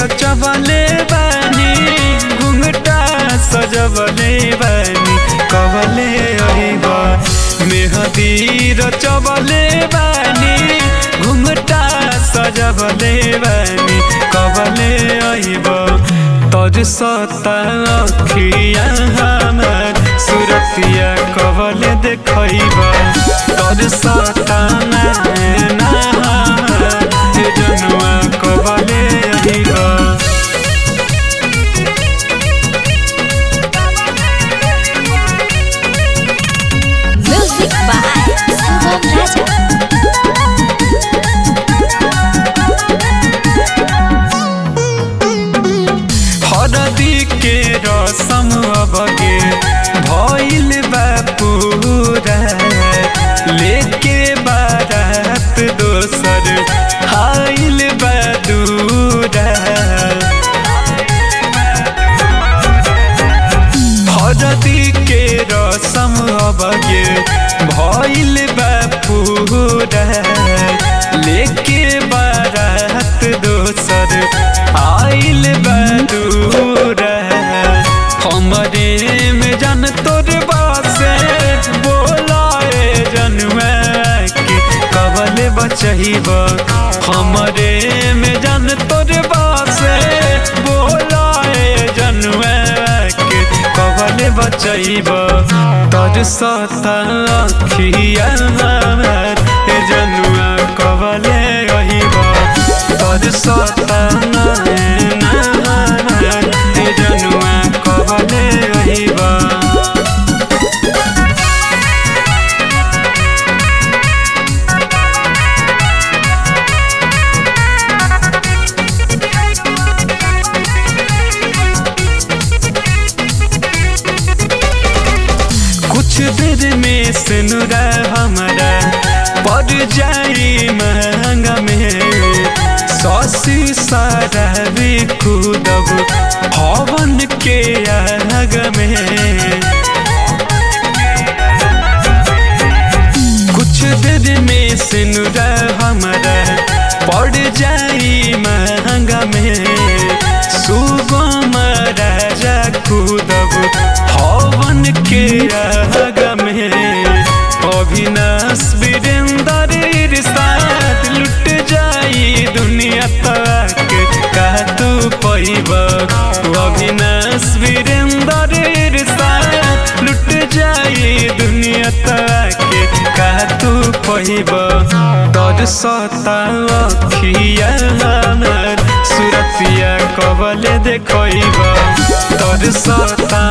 रचबले बानी घुंघटा सजबले बानी कबले अहिबा मेहदी रचबले बानी घुंघटा सजबले बानी कबले अहिबा तोर सता अखिया हमर सुरतिया कबले देखैबा तोर सता नैना हमर हे जनुआ कबले अहिबा Music by Sangam Raja. हरदी के रसम अबगे भइल बा पूरा लेके बारात दोसर आइल बा दूरा हरदी के रसम अबगे भइल बा पूरा लेके बारात दोसर आइल बा दूरा हमरे में जन तोर बासे बोलाए जनवा के कबल बचहिब हमरे में जन तोर बासे बोलाए जनवा के कबल बचहिब तोर सता अखिया हमर हे जनुआ कबले रहिब तोर सता नैना हमर हे जनुआ कबले रहिब कुछ देर में सिनुरा हमारा पड़ जाई महंगा में सौसी सारा भी कूदब हवन के आग में कुछ देर में सिनुरा हमारा पड़ जाई महंगा में सुगम राजा कूदब हवन के आग में अविनाश वीरेंद्र साथ लुट जाई दुनिया तक का तू पैब अविनाश वीरेंद्र साथ लुट जाई दुनिया तक का तू पैब तोर सता अखिया हमर सुरतिया कबले देखैब तोर सता